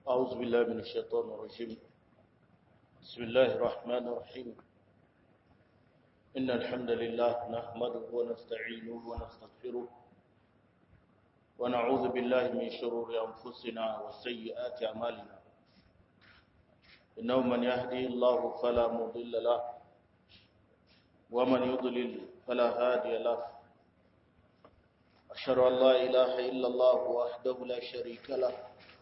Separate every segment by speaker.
Speaker 1: أعوذ بالله من الشيطان الرجيم بسم الله الرحمن الرحيم إن الحمد لله نحمده ونستعينه ونستغفره ونعوذ بالله من شرور أنفسنا وسيئات أعمالنا إنه من يهدي الله فلا مضل له ومن يضلل فلا هادي له أشهد أن لا إله إلا الله وحده لا شريك له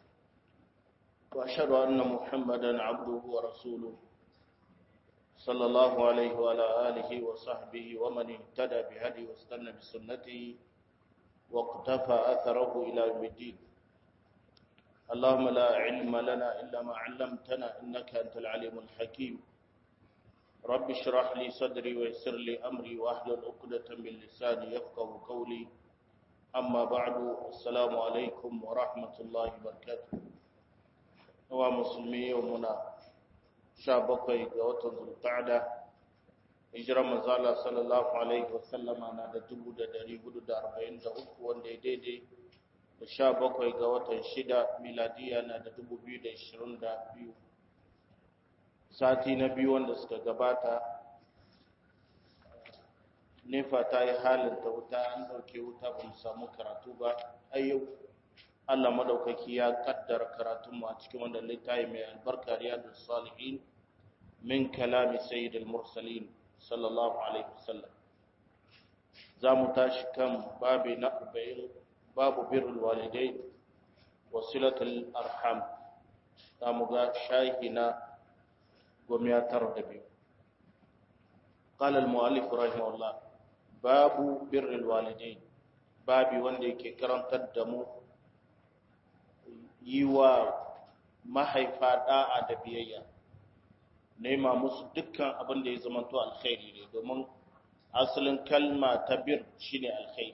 Speaker 1: وأشهد أن محمدا عبده ورسوله صلى الله عليه وعلى آله وصحبه ومن اهتدى بهدي واستنى بسنته واقتفى أثره إلى يوم الدين اللهم لا علم لنا إلا ما علمتنا إنك أنت العليم الحكيم رب اشرح لي صدري ويسر لي أمري وأحلل عقدة من لساني يفقه قولي أما بعد السلام عليكم ورحمة الله وبركاته wa musulmi yau muna sha bakwai ga watan zulqa'da hijirar manzala sallallahu alaihi wasallama na da dubu da dari hudu da arba'in da uku wanda ya daidai da sha bakwai ga watan shida miladiya na da dubu biyu da ishirin da biyu sati na biyu wanda suka gabata nefa ta yi halin ta wuta an ɗauke wuta ba mu samu karatu ba ayyau Allah madaukaki ya kaddara karatunmu a cikin wannan littafi mai albarka riyadus salihin min kalami sayyidil mursalin sallallahu alaihi wasallam zamu tashi kan babi na 40 babu birrul walidain wa silatul arham zamu ga shahi na gomiyatar da biyu قال المؤلف رحمه الله باب بر الوالدين babi wanda yake karantar da mu yi wa mahaifa da'a da biyayya nema musu dukkan abin da ya zama to alkhairi ne domin asalin kalma ta bir shine alkhairi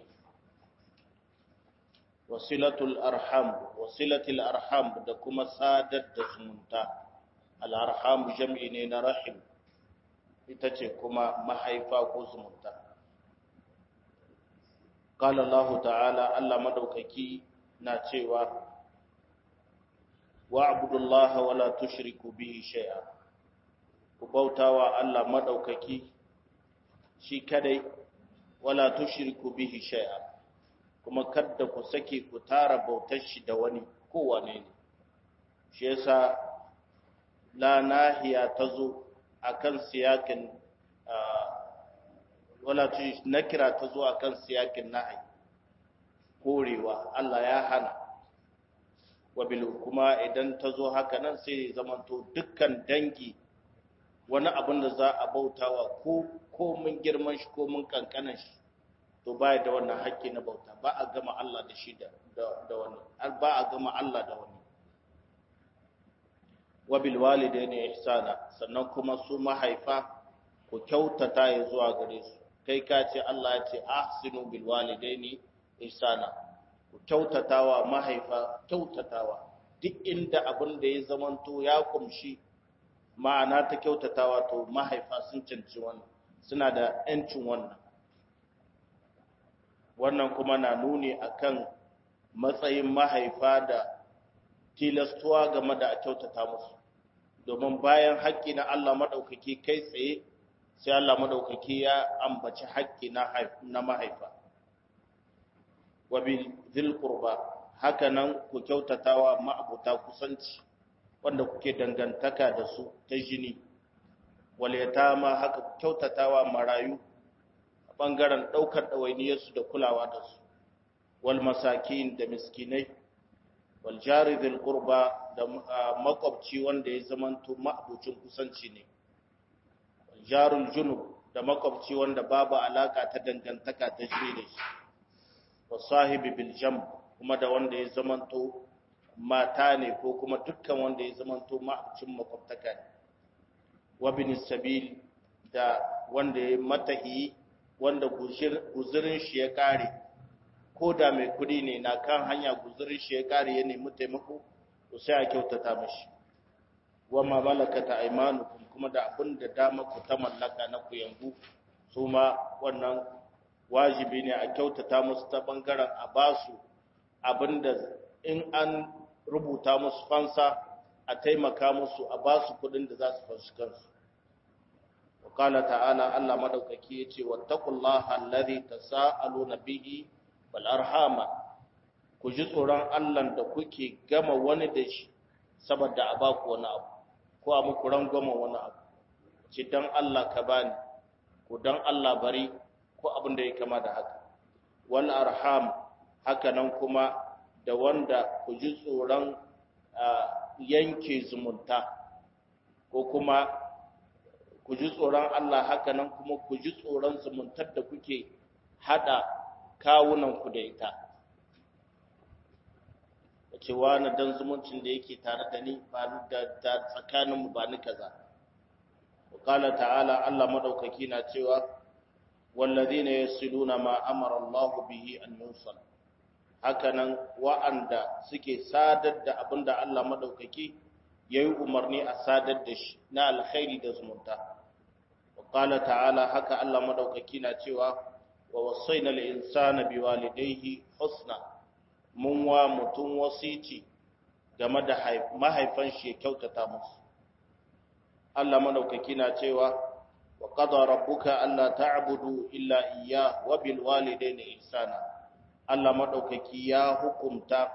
Speaker 1: wasilatul arham wasilatul arham da kuma sadar da zumunta al-arham jam'i ne na rahim ita ce kuma mahaifa ko zumunta qala Allah ta'ala Allah madaukaki na cewa wa'budu Allah wa la tushriku bihi shay'a ku bautawa Allah madaukaki shi kadai wala tushriku bihi shay'a kuma kada ku sake ku tara bautar shi da wani kowane ne shi yasa la nahiya tazo akan siyakin wala nakira tazo akan siyakin nahi korewa Allah ya hana wabil kuma idan ta zo haka nan sai zamanto dukkan dangi wani abin da za a bautawa ko ko mun girman shi ko mun kankanan shi to baya da wannan haƙƙi na bauta ba a gama Allah da shi da da wani ba a gama Allah da wani wabil walidaini ihsana sannan kuma su mahaifa ku kyautata ya zuwa gare su kai ka ce Allah ya ce ahsinu bil walidaini ihsana ku kyautatawa mahaifa kyautatawa duk inda abin da ya zamanto ya kumshi ma'ana ta kyautatawa to mahaifa sun canci wannan suna da ‘yancin wannan wannan kuma na nuni akan matsayin mahaifa da tilastuwa game da a kyautata musu domin bayan haƙƙi na Allah maɗaukaki kai tsaye sai Allah maɗaukaki ya ambaci haƙƙi na mahaifa wabil zil qurba haka nan ku kyautatawa ma'abuta kusanci wanda kuke dangantaka da su ta jini wal yatama haka ku kyautatawa marayu a bangaren daukar dawainiyar su da kulawa da su wal masakin da miskinai wal jari zil qurba da makwabci wanda ya zamanto ma'abucin kusanci ne wal jarul junub da makwabci wanda babu alaka ta dangantaka ta jini da shi wa sahibi bil jam kuma da wanda ya zamanto mata ne ko kuma dukkan wanda ya zamanto ma'abucin makwabtaka ne wa bin sabil da wanda ya matahi wanda guzurin shi ya kare ko da mai kudi ne na kan hanya guzurin shi ya kare ya nemi taimako to sai a kyautata mashi wa ma malakata aymanukum kuma da abin da dama ku ta mallaka na ku yanzu su ma wannan wajibi ne a kyautata musu ta bangaren a basu abinda in an rubuta musu fansa a taimaka musu a ba su kudin da za su fanshi kansu wakala ta'ala Allah madaukaki ya ce wattaqullaha allazi tasaaluna bihi wal arhama ku ji tsoron Allah da kuke gama wani da shi saboda a ba ku wani abu ko a muku rangwama wani abu ce dan Allah ka bani ko dan Allah bari ko abin da ya kama da haka wal arham haka nan kuma da wanda ku ji tsoron yanke zumunta ko kuma ku ji tsoron Allah haka nan kuma ku ji tsoron zumuntar da kuke hada kawunanku da ita ce wani dan zumuncin da yake tare da ni ba da tsakaninmu ba ni kaza wakala ta'ala Allah madaukaki na cewa wallazina yasiluna ma amara Allah bihi an yusal hakanan wa'anda suke sadar da abinda Allah madaukaki yayi umarni a sadar da shi na alkhairi da zumunta wakala ta'ala haka Allah madaukaki na cewa wa wasaina al-insana biwalidayhi husna mun wa mutum wasici game da mahaifan shi kyautata musu Allah madaukaki na cewa wa qada rabbuka alla ta'budu illa iyyah wa bil walidayni ihsana Allah madaukaki ya hukumta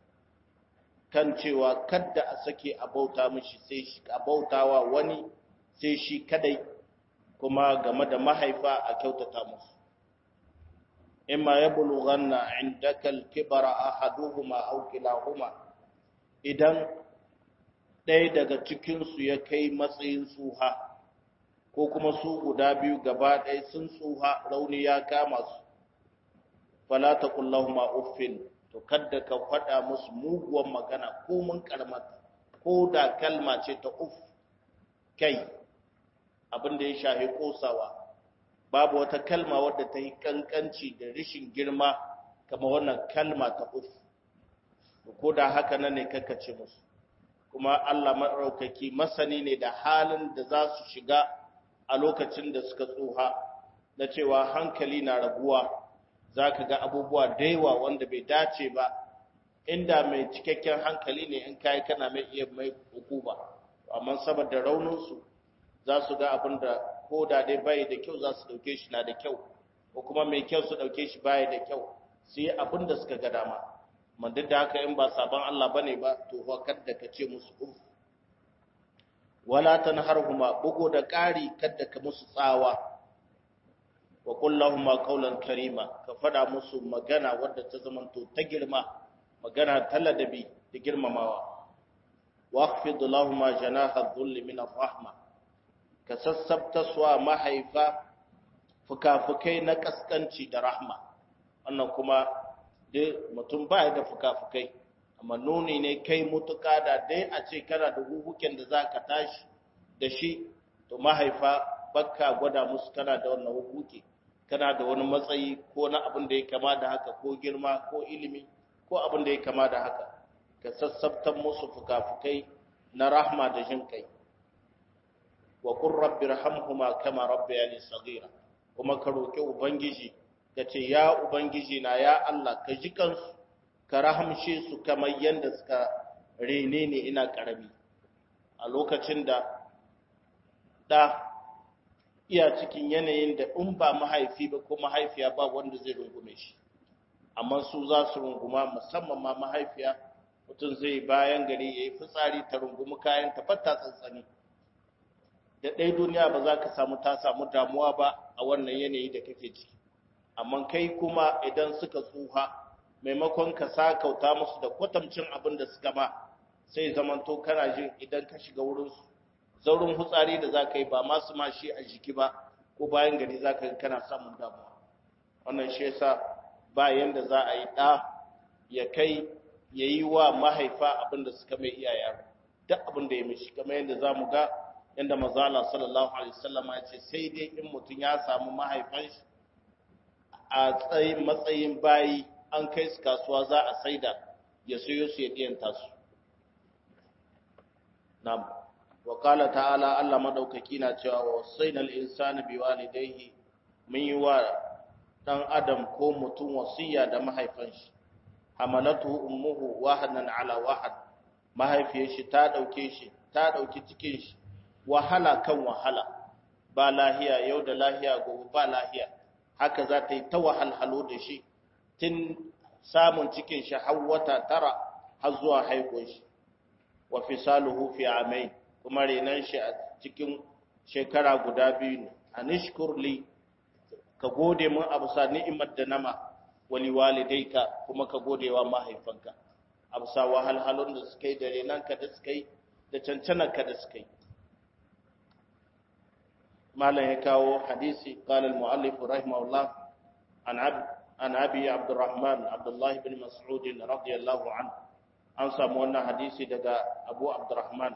Speaker 1: kan cewa kada a sake a bauta mishi sai shi a bautawa wani sai shi kadai kuma game da mahaifa a kyautata musu imma yablughanna indaka al-kibara ahaduhuma aw kilahuma idan ɗaya daga cikin su ya kai matsayin tsuha ko kuma su guda biyu gaba ɗaya sun tsuha rauni ya kama su fala taqul lahumu uffin to kadda ka faɗa musu muguwan magana ko mun karmata ko da kalma ce ta uff kai abin da ya shahi kosawa babu wata kalma wadda ta yi kankanci da rishin girma kama wannan kalma ta uf ko da haka nan ne kakace musu kuma Allah maɗaukaki masani ne da halin da za su shiga a lokacin da suka tsoha na cewa hankali na raguwa za ka ga abubuwa da yawa wanda bai dace ba inda mai cikakken hankali ne in kayi kana mai iya mai hukuma amma saboda rauninsu za su ga abin da ko da dai bai da kyau za su dauke shi na da kyau ko kuma mai kyau su dauke shi bai da kyau su yi abin da suka ga dama man duk da haka in ba sabon Allah bane ba to fa kada ka ce musu uf wala tanharhuma bugo da ƙari kada ka musu tsawa wa qul lahumu qawlan karima ka fada musu magana wadda ta zamanto ta girma magana ta ladabi da girmamawa waqfid lahumu janaha dhulli min ar-rahmah ka sassabta suwa mahaifa fukafukai na kaskanci da rahma wannan kuma dai mutum ba da fukafukai amma nuni ne kai mutuka da dai a ce kana da hukuken da za ka tashi da shi to mahaifa bakka gwada musu kana da wannan hukuki kana da wani matsayi ko na abin da ya kama da haka ko girma ko ilimi ko abin da ya kama da haka ka sassabtan musu fukafukai na rahma da jin kai wa qur rabbi irhamhuma kama rabbayani saghira kuma ka roki ubangiji kace ya ubangiji na ya Allah ka ji kansu ka rahamshe su kamar yanda suka rene ne ina karami a lokacin da da iya cikin yanayin da in ba mahaifi ba ko mahaifiya ba wanda zai rungume shi amma su za su runguma musamman ma mahaifiya mutum zai bayan gari ya yi fitsari ta rungumi kayan ta fatta tsantsani da ɗaya duniya ba za ka samu ta samu damuwa ba a wannan yanayi da kake ciki amma kai kuma idan suka tsuha maimakon ka sa kauta musu da kwatamcin abin da suka ma sai zamanto kana jin idan ka shiga wurinsu zaurin hutsari da za ka yi ba masu ma shi a jiki ba ko bayan gari za ka kana samun damuwa wannan shi yasa ba yanda za a yi ɗa ya kai ya yi wa mahaifa abin da suka mai iyayen duk abin da ya mishi kamar yadda za mu ga yadda mazala sallallahu alaihi wasallam ya ce sai dai in mutum ya samu mahaifan shi a tsayin matsayin bayi an kai su kasuwa za a saida ya sayo su ya diyanta su na'am wa qala ta'ala Allah madaukaki na cewa wa wasainal insana biwalidayhi mun yi wa dan adam ko mutum wasiya da mahaifan shi hamalatu ummuhu wahanan ala wahan mahaifiyar shi ta dauke shi ta dauki cikin shi wahala kan wahala ba lahiya yau da lahiya gobe ba lahiya haka za ta yi ta wahalhalo da shi tun samun cikin shi har wata tara har zuwa haihuwar shi wa fisaluhu fi amai kuma renan shi a cikin shekara guda biyu ne anishkur li ka gode mun abu sa ni'imar da nama wali walidaika kuma ka gode wa mahaifanka abu sa wahalhalun da suka yi da renanka da suka yi da cancanarka da suka yi malam ya kawo hadisi qala al muallif rahimahullah an abd an abi abdurrahman abdullah ibn mas'ud radiyallahu anhu an samu wannan hadisi daga abu abdurrahman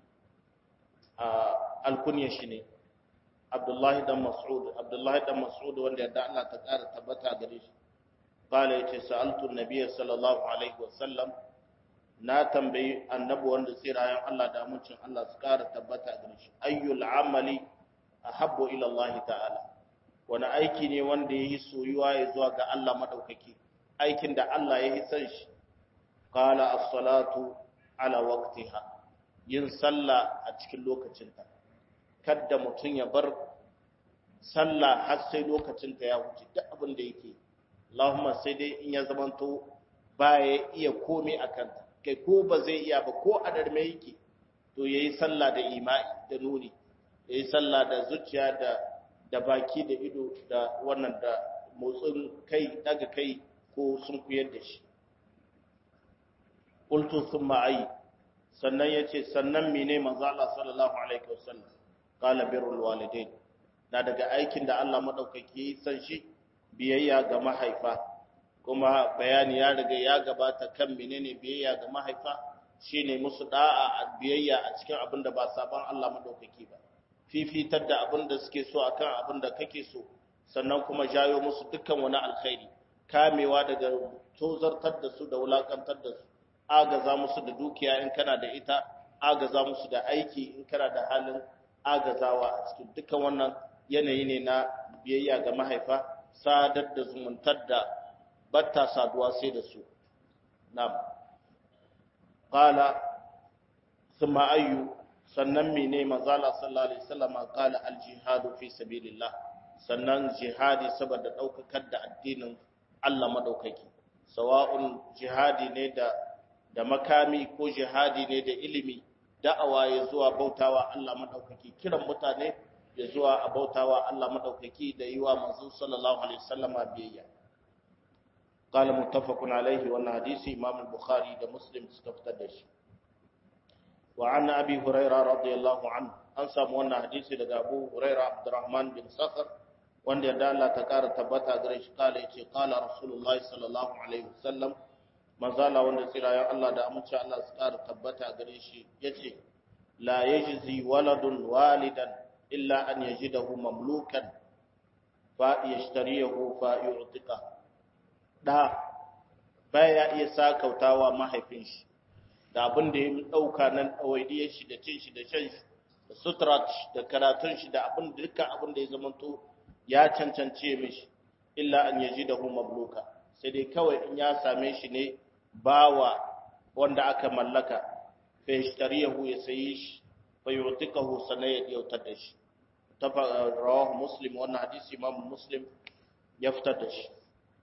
Speaker 1: alkunya shi ne abdullahi dan mas'ud abdullahi dan mas'ud wanda yadda Allah ta ƙara tabbata gare shi qala yace sa'altu an-nabiy sallallahu alaihi wasallam na tambayi annabi wanda tsirayen Allah da amincin Allah su ƙara tabbata gare shi ayyul amali ahabbu ila Allah ta'ala wani aiki ne wanda yayi soyuwa ya zuwa ga Allah madaukaki aikin da Allah yayi san shi qala as-salatu ala waqtiha yin sallah a cikin lokacinta kadda mutum ya bar sallah har sai lokacinta ya wuce duk abin da yake Allahumma sai dai in ya zamanto baya iya komai a kanta kai ko ba zai iya ba ko a darme yake to yayi sallah da imai da nuni yayi sallah da zuciya da da baki da ido da wannan da motsin kai daga kai ko sun kuyar da shi qultu thumma ayi sannan ya ce sannan mene manzo Allah sallallahu alaihi wasallam qala birrul walidain na daga aikin da Allah madaukaki san shi biyayya ga mahaifa kuma bayani ya riga ya gabata kan menene biyayya ga mahaifa shine musu da'a a biyayya a cikin abin da ba saban Allah madaukaki ba fifitar da abin da suke so akan abin da kake so sannan kuma jayo musu dukkan wani alkhairi kamewa daga tozartar da su da wulakantar da su agaza musu da dukiya in kana da ita agaza musu da aiki in kana da halin agazawa a cikin dukkan wannan yanayi ne na biyayya ga mahaifa sadar da zumuntar da batta saduwa sai da su na'am qala thumma ayyu sannan mene manzala sallallahu alaihi wasallam qala al jihadu fi sabilillah sannan jihadi saboda daukakar da addinin Allah madaukaki sawa'un jihadi ne da da makami ko jihadi ne da ilimi da'awa ya zuwa bautawa Allah madaukaki kiran mutane ya zuwa a bautawa Allah madaukaki da yi wa manzo sallallahu alaihi wasallam biyayya qala muttafaqun alaihi wannan hadisi imam al-bukhari da muslim suka fitar da shi wa an abi huraira radiyallahu anhu an samu wannan hadisi daga abu huraira abdurrahman bin sakhr wanda ya Allah ta kara tabbata gare shi kala yace qala rasulullahi sallallahu alaihi wasallam manzala wanda tsirayen Allah da amince Allah su ƙara tabbata gare shi ya ce la yajzi waladun walidan illa an yajidahu mamlukan fa yashtariyahu fa yu'tika da baya iya sakautawa mahaifin shi da abin da ya dauka nan dawaidiyar shi da cin shi da shan shi da suturat da karatun shi da abin da dukkan abin da ya zamanto ya cancance mishi illa an yajidahu mamluka sai dai kawai in ya same shi ne bawa wanda aka mallaka fa yashtariyahu ya sayi shi fa yu'tikahu sanaya ya yautar da shi tafa rawahu muslim wannan hadisi imam muslim ya fitar da shi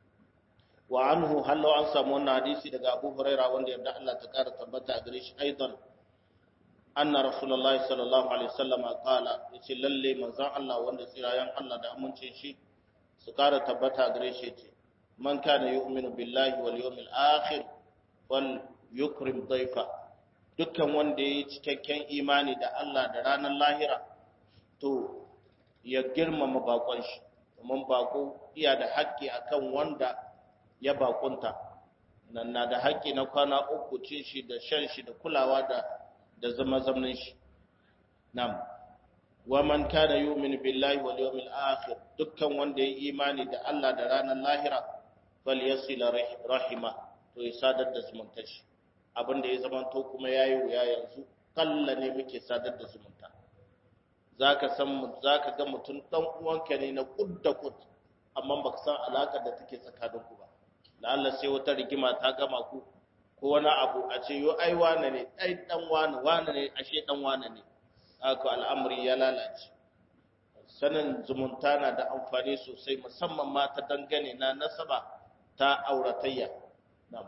Speaker 1: wa anhu hallo an samu wannan hadisi daga Abu Huraira wanda yarda Allah ta kara tabbata a gare shi aidan anna rasulullahi sallallahu alaihi wasallam qala yace lalle manzon Allah wanda tsirayen Allah da amincin shi su kara tabbata a gare shi yace man kana yu'minu billahi wal yawmil akhir wal yukrim dayfa dukkan wanda yayi cikakken imani da Allah da ranar lahira to ya girmama bakon shi domin bako iya da haƙƙi akan wanda ya bakunta nan na da haƙƙi na kwana uku cin shi da shan shi da kulawa da da zama zamanin shi nam wa man kana yu'minu billahi wal yawmil akhir dukkan wanda ya imani da Allah da ranar lahira falyasil rahima to ya sadar da zumunta shi abinda ya zama to kuma yayi wuya yanzu kalla ne muke sadar da zumunta zaka san zaka ga mutum dan uwanka ne na kud da kud amma baka san alakar da take tsakaninku ba da Allah sai wata rigima ta gama ku ko wani abu a ce yo ai wane ne ai dan wane wane ne ashe dan wane ne haka al'amari ya lalace sanin zumunta na da amfani sosai musamman ma ta dangane na nasaba ta auratayya na'am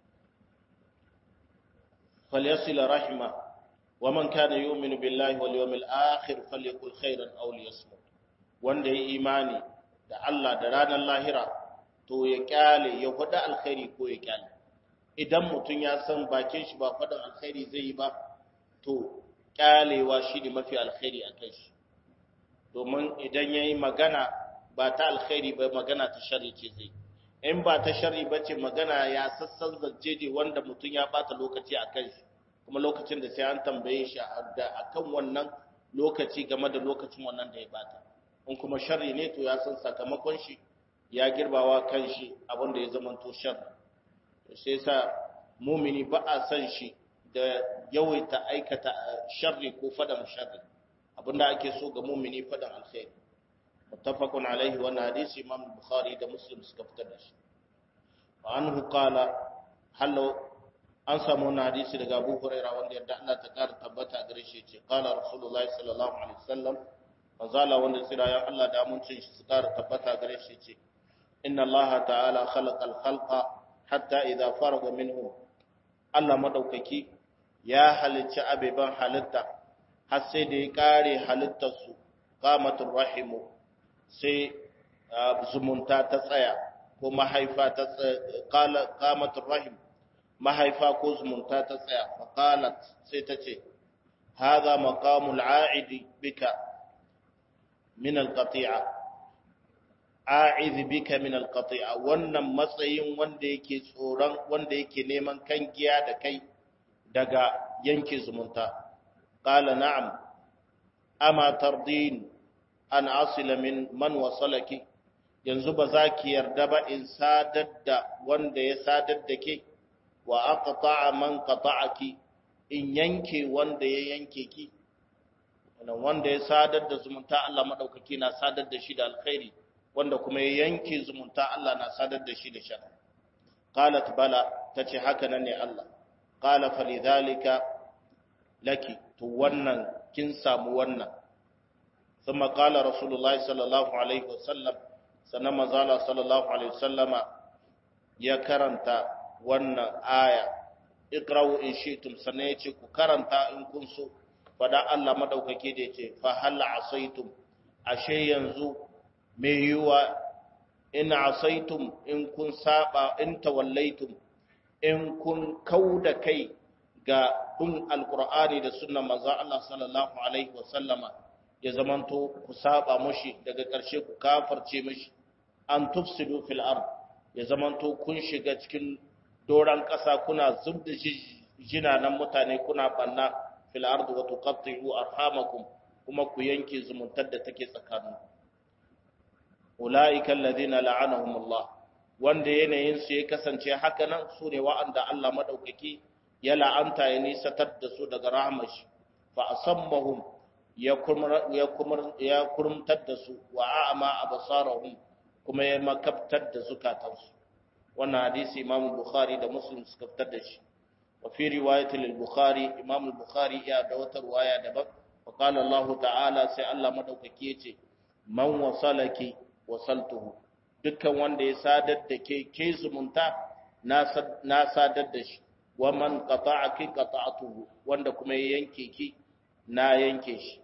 Speaker 1: falyasil rahima wa man kana yu'minu billahi wal yawmil akhir falyakul khairan aw liyasmut wanda ya imani da Allah da ranar lahira to ya kyale ya faɗa alkhairi ko ya kyale idan mutum ya san bakin shi ba faɗin alkhairi zai yi ba to kyalewa shi ne mafi alkhairi a kai shi domin idan ya yi magana ba ta alkhairi ba magana ta shari ce zai in ba ta shari ba ce magana ya sassan zance ne wanda mutum ya bata lokaci a kan shi kuma lokacin da sai an tambaye shi a kan wannan lokaci game da lokacin wannan da ya bata in kuma shari ne to ya san sakamakon shi ya girbawa kan shi abin da ya zamanto shari sai sa mumini ba a san shi da yawaita aikata sharri ko fadan sharri abinda ake so ga mumini fadan alkhairi muttafaqun alaihi wa hadisi imam bukhari da muslim suka fitar da shi wa anhu qala hallo an samu wannan hadisi daga Abu Hurairah wanda yadda Allah ta kara tabbata gare shi ce qala rasulullahi sallallahu alaihi wasallam manzala wanda tsirayen Allah da amincin shi su kara tabbata gare shi ce inna Allah ta'ala khalaqal khalqa hatta idza faraga minhu Allah madaukaki ya halicci abeban halitta har sai da ya kare halittarsu qamatur rahimu sai zumunta ta tsaya ko mahaifa ta qala qamatur rahim mahaifa ko zumunta ta tsaya fa qalat sai ta ce hadha maqamul a'idi bika min al-qati'a a'idh bika min al-qati'a wannan matsayin wanda yake tsoron wanda yake neman kangiya da kai daga yanke zumunta qala na'am ama tardin an asila min man wasalaki yanzu ba za ki yarda ba in sadar da wanda ya sadar da ke wa aqta'a man qata'aki in yanke wanda ya yanke ki wannan wanda ya sadar da zumunta Allah madaukaki na sadar da shi da alkhairi wanda kuma ya yanke zumunta Allah na sadar da shi da shar qalat bala tace haka nan ne Allah qala falidhalika laki to wannan kin samu wannan thumma qala rasulullahi sallallahu alaihi wasallam sannan manzala sallallahu alaihi wasallama ya karanta wannan aya iqra'u in shi'tum sannan yace ku karanta in kun so fada Allah madaukake da yace fa hal asaitum ashe yanzu me yiwa in asaitum in kun saba in tawallaitum in kun kauda kai ga bin alqur'ani da sunnan manzo Allah sallallahu alaihi wasallama ya zamanto ku saba mushi daga ƙarshe ku kafarce mishi an tufsidu fil ard ya zamanto kun shiga cikin doran ƙasa kuna zubda jinanan mutane kuna banna fil ard wa tuqatti'u arhamakum kuma ku yanke zumuntar da take tsakanin ulaika alladhina la'anahum Allah wanda yanayin su ya kasance haka nan su ne wa'anda Allah madaukaki ya la'anta ya nisatar da su daga rahmar shi fa asammahum ya kurmtar da su wa a'ama absarahum kuma ya makabtar da zukatansu wannan hadisi imam bukhari da muslim suka fitar da shi wa fi riwayati lil bukhari imam bukhari ya da wata riwaya daban wa qala allah ta'ala sai allah madaukaki yace man wasalaki wasaltuhu dukkan wanda ya sadar da ke ke zumunta na sadar da shi wa man qata'aki qata'tuhu wanda kuma ya yanke ki na yanke shi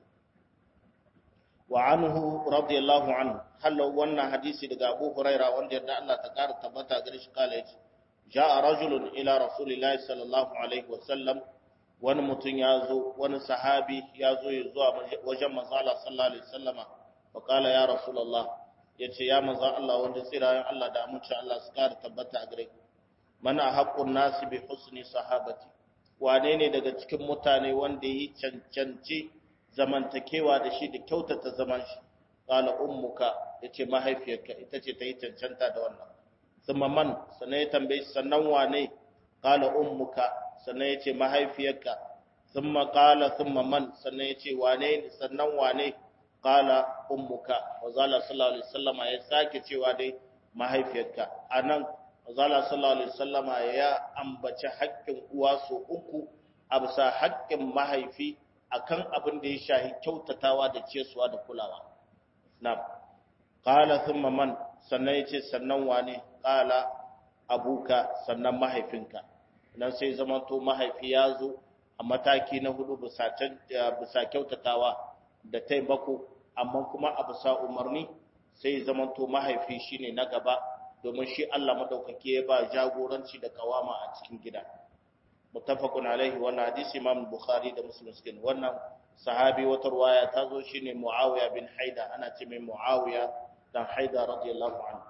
Speaker 1: wa anhu radiyallahu anhu hallo wannan hadisi daga Abu Huraira wanda yadda Allah ta kara tabbata gare shi kala yace ja'a rajulun ila rasulillahi sallallahu alaihi wa sallam wani mutum ya zo wani sahabi ya zo ya zuwa wajen manzo Allah sallallahu alaihi wasallama wa kala ya rasulullah yace ya manzo Allah wanda tsirayen Allah da amince Allah su kara tabbata a gare mana haqqun nasi bi husni sahabati wane ne daga cikin mutane wanda yi cancanci zamantakewa da shi da kyautata zaman shi qala ummuka yace mahaifiyarka ita ce ta yi cancanta da wannan thumma man sannan ya tambaye sannan wane qala ummuka sannan yace mahaifiyarka thumma qala thumma man sannan yace wane sannan wane qala ummuka wa zalla sallallahu alaihi wasallam ya sake cewa dai mahaifiyarka anan Azala sallallahu alaihi wasallama ya ambaci haƙƙin uwa so uku a bisa haƙƙin mahaifi akan abin da ya shahi kyautatawa da cesuwa da kulawa. Na'am. Qala thumma man sannan yace sannan wane qala abuka sannan mahaifinka. Nan sai zamanto mahaifi ya zo a mataki na hudu bisa bisa kyautatawa da taimako amma kuma a bisa umarni sai zamanto mahaifi shine na gaba domin shi Allah madaukake ya ba jagoranci da kawama a cikin gida. muttafaqun alaihi wannan hadisi Imam Bukhari da Muslim suke wannan sahabi wata ruwaya ta zo shine Muawiya bin Haida ana ce mai Muawiya dan Haida radiyallahu anhu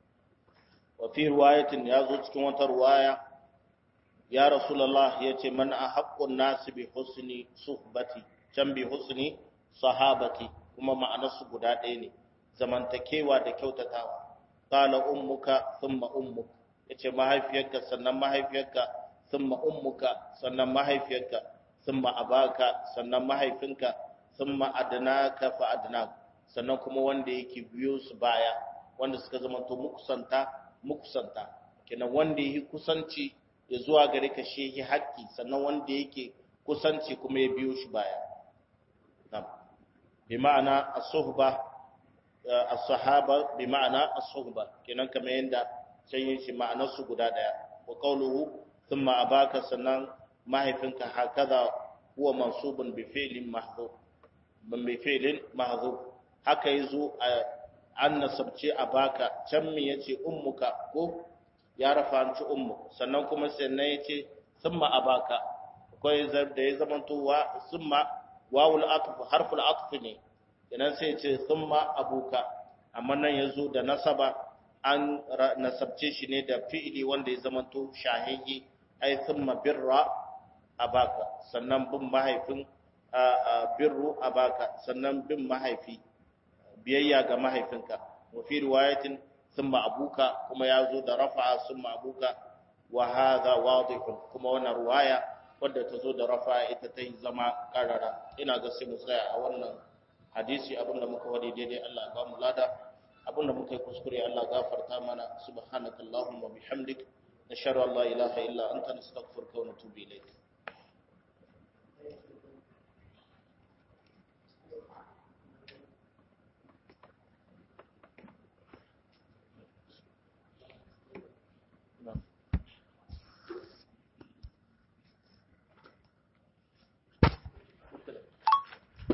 Speaker 1: wa fi riwayatin ya zo cikin wata ruwaya ya Rasulullah yace man ahaqqun nas bi husni suhbati can bi husni sahabati kuma ma'anarsu guda ɗaya ne zamantakewa da kyautatawa qala ummuka thumma ummuk yace mahaifiyarka sannan mahaifiyarka thumma ummuka sannan mahaifiyarka thumma abaka sannan mahaifinka thumma adnaka fa adnak sannan kuma wanda yake biyo su baya wanda suka zama to mukusanta mukusanta kenan wanda yake kusanci ya zuwa gare ka shehi haƙƙi sannan wanda yake kusanci kuma ya biyo shi baya na'am bi ma'ana as-suhba as-sahaba bi ma'ana as-suhba kenan kamar yanda sai yin shi ma'anar su guda daya wa qawluhu thumma abaka sannan mahaifinka hakaza huwa mansubun bi fi'lin mahdhuf ban bi fi'lin mahdhuf haka yazo an nasabce abaka can me yace ummuka ko ya rafanci ummu sannan kuma sannan yace thumma abaka akwai da ya zamanto wa thumma wawul atf harful atf ne idan sai yace thumma abuka amma nan yazo da nasaba an nasabce shi ne da fi'ili wanda ya zamanto shahihi ai thumma birra abaka sannan bin mahaifin birru abaka sannan bin mahaifi biyayya ga mahaifinka wa fi riwayatin thumma abuka kuma yazo da rafa'a thumma abuka wa hadha wadih kuma wannan riwaya wadda ta zo da rafa'a ita ta yi zama karara ina ga sai mu tsaya a wannan hadisi abinda muka wadi daidai Allah ya ba mu lada abinda muka yi kuskure Allah gafarta mana subhanakallahumma bihamdik nashhadu an la ilaha illa anta nastaghfiruka wa natubu ilayk